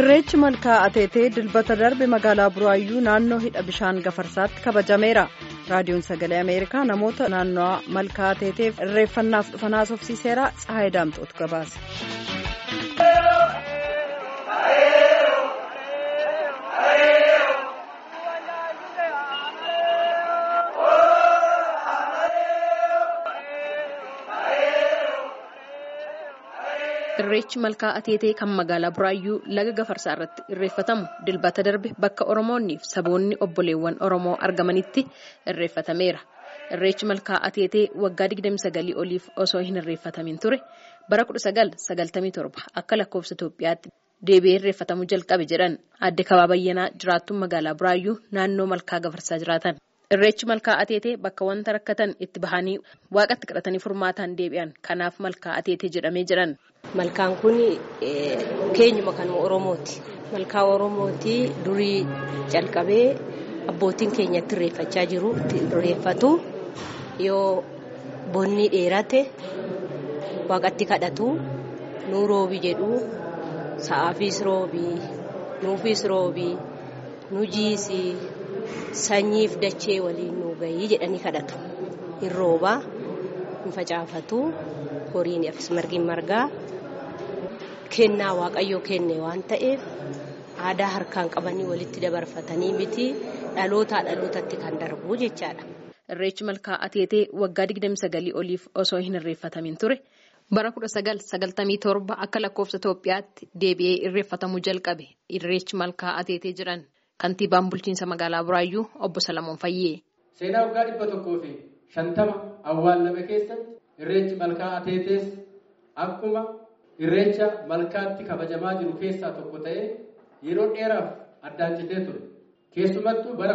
Irreechi malkaa ateetee dilbata darbe magaalaa Buraayyuu naannoo hidha bishaan gafarsaatti kabajameera. Raadiyoon Sagalee Ameerikaa namoota naannawaa malkaa ateeteef irreeffannaaf dhufan haasofsiiseera. Tsahaay Daamxootu gabaase. Irreechi malkaa ateetee kan magaalaa Buraayyuu laga gafarsaa irratti irreeffatamu dilbata darbe bakka Oromoonnii fi saboonni obboleewwan Oromoo argamanitti irreeffatameera. Irreechi malkaa ateetee waggaa 29 oliif osoo hin irreeffatamin ture bara 1997 akka lakkoofsa Itoophiyaatti deebi'ee irreeffatamuu jalqabe jedhan adde kabaa bayyanaa jiraattuun magaalaa Buraayyuu naannoo malkaa gafarsaa jiraatan. Irreechi malkaa ateetee bakka wanta rakkatan itti bahanii waaqatti kadhatanii furmaataan deebi'an kanaaf malkaa ateetee jedhamee jedhan. Malkaan kun keenyuma kan Oromooti. Malkaa Oromooti durii jalqabee abbootiin keenya itti irreeffachaa jiru. Itti irreeffatu yoo bonni dheerate waaqatti kadhatu nuu roobi jedhu sa'aafis roobii nuufis roobii nu jiisi sanyiif dachee waliin nu gahii jedhanii kadhatu. Hin roobaa hin facaafatu horiin afis margiin margaa. kennaa waaqayyoo kenne waan ta'eef aadaa harkaan qabanii walitti dabarfatanii miti dhalootaa dhalootatti kan darbu jechaadha. Irreechi malkaa ateetee waggaa 29 oliif osoo hin irreeffatamin ture bara 1997 akka lakkoofsa Itoophiyaatti deebi'ee irreeffatamuu jalqabe irreechi malkaa ateetee jedhan kantiibaan bulchiinsa magaalaa Buraayyuu obbo Salamoon Fayyee. Seenaa waggaa dhibba tokkoo fi shantama awwaallame keessatti irreechi malkaa ateetees akkuma. Irreecha malkaatti kabajamaa jiru keessaa tokko ta'ee yeroo dheeraaf addaan citee ture. Keessumattuu bara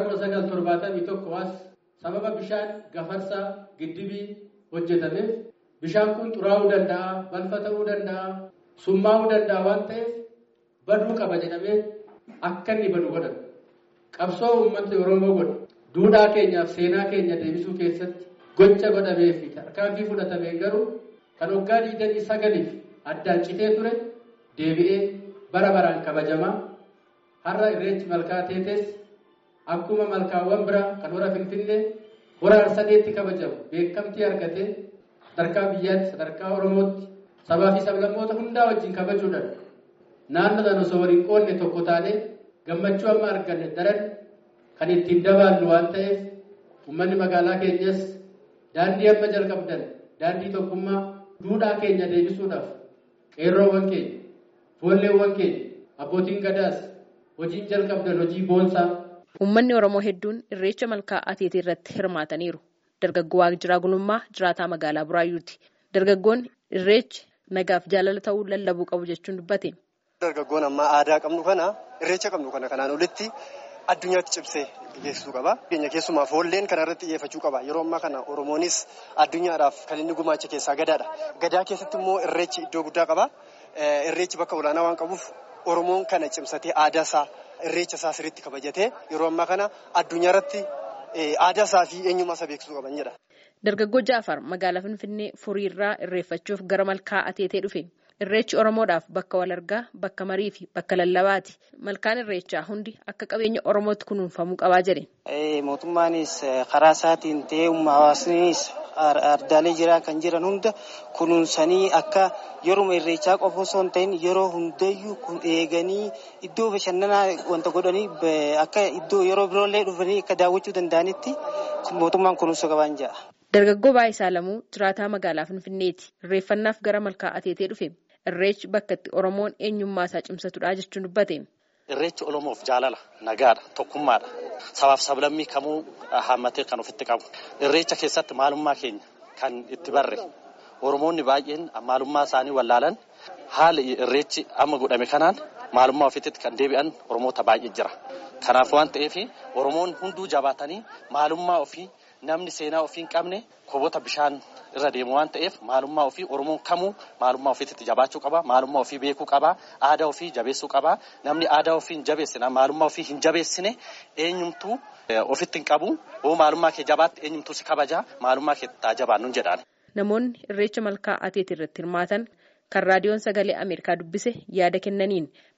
1971 as sababa bishaan gafarsaa giddibii hojjetameef bishaan kun xuraa'uu danda'a, balfa ta'uu danda'a, summaa'uu danda'a waan ta'eef baduu qaba jedhamee akka inni badu godhan. Qabsoo uummata Oromoo godhe duudhaa keenyaaf seenaa keenya deebisuu keessatti gocha godhamee fi tarkaanfii fudhatamee garuu kan waggaa 29 addaan citee ture deebi'ee bara baraan kabajamaa har'a irreechi malkaa ateetees akkuma malkaawwan biraa kan hora finfinnee hora harsadeetti kabajamu beekamtii argatee sadarkaa biyyaatti sadarkaa oromootti sabaa fi sablammoota hundaa wajjin kabajuudhaan naannoodhaan osoo waliin qoodne tokko taanee gammachuu amma arganne daran kan ittiin dabaallu waan ta'eef uummanni magaalaa keenyas daandii amma jalqabdan daandii tokkummaa duudhaa keenya deebisuudhaaf qeerroowwan keenya foolleewwan keenya abbootiin gadaas hojiin jalqabdan hojii boonsaa. Uummanni Oromoo hedduun irreecha malkaa ateetee irratti hirmaataniiru. Dargaggoo Waaqjiraa Gulummaa jiraataa magaalaa Buraayyuuti. Dargaggoonni irreechi nagaaf jaalala ta'uu lallabuu qabu jechuun dubbate. Dargaggoon ammaa aadaa qabnu kana irreecha qabnu kana kanaan olitti addunyaatti cimsee geessisuu qaba. Keenya keessumaa foolleen kana irratti xiyyeeffachuu qaba. Yeroo ammaa kana Oromoonis addunyaadhaaf kan inni gumaache keessaa gadaadha. Gadaa keessatti immoo irreechi iddoo guddaa qaba. Irreechi bakka olaanaa waan qabuuf Oromoon kana cimsatee aadaa isaa irreecha isaa sirriitti kabajatee yeroo ammaa kana addunyaa irratti aadaa isaa fi eenyummaa isaa beeksisuu qaban jedha. Dargaggoo Jaafar magaalaa Finfinnee furiirraa irreeffachuuf gara malkaa ateetee dhufe. Irreechi Oromoodhaaf bakka wal argaa, bakka marii fi bakka lallabaati. Malkaan irreechaa hundi akka qabeenya Oromootti kunuunfamuu qabaa jedhe. Mootummaanis karaa isaatiin ta'ee hawaasnis ardaalee jiraa kan jiran hunda kunuunsanii akka yeroo irreechaa qofa osoo hin ta'in yeroo hundayyuu kun eeganii iddoo bashannanaa wanta godhanii akka iddoo yeroo biroollee dhufanii akka daawwachuu danda'anitti mootummaan kunuunsa qaban jedha. Dargaggoo Baayisaa Lamuu jiraataa magaalaa Finfinneeti. Irreeffannaaf gara malkaa ateetee dhufe. Irreechi bakka itti Oromoon eenyummaa isaa cimsatudha jechuun dubbate. Irreechi Oromoof jaalala, nagaadha, tokkummaadha. Sabaaf sablammii kamuu hammatee kan ofitti qabu. Irreecha keessatti maalummaa keenya kan itti barre. Oromoonni baay'een maalummaa isaanii wallaalan haala irreechi amma godhame kanaan maalummaa ofiitti kan deebi'an Oromoota baay'ee jira. Kanaaf waan ta'eef Oromoon hunduu jabaatanii maalummaa ofii namni seenaa ofii hin qabne koboota bishaan irra deemu waan ta'eef maalummaa ofii Oromoon kamuu maalummaa ofiitti jabaachuu qaba. Maalummaa ofii beekuu qaba. Aadaa ofii jabeessuu qaba. Namni aadaa ofii hin jabeessine maalummaa ofii hin jabeessine eenyumtuu ofitti hin qabu. Hoo maalummaa kee jabaatti eenyumtuu si kabaja. Maalummaa kee taa jabaannu jedhaan. Namoonni irreecha malkaa ateetii irratti hirmaatan kan raadiyoon sagalee Ameerikaa dubbise yaada kennaniin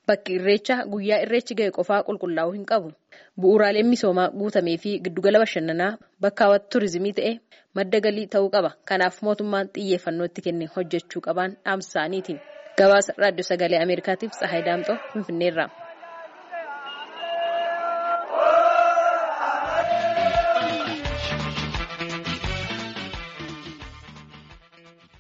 Bakki irreechaa guyyaa irreechi ga'e qofaa qulqullaa'uu hin qabu. Bu'uuraaleen misoomaa guutamee fi giddugala bashannanaa bakka hawwata turizimii ta'e madda galii ta'uu qaba. Kanaaf mootummaan xiyyeeffannoo itti kennee hojjechuu qabaan dhaamsa isaaniitiin. Gabaasa Raadiyoo Sagalee Ameerikaatiif Tsahaay Daamxoo Finfinneerraa.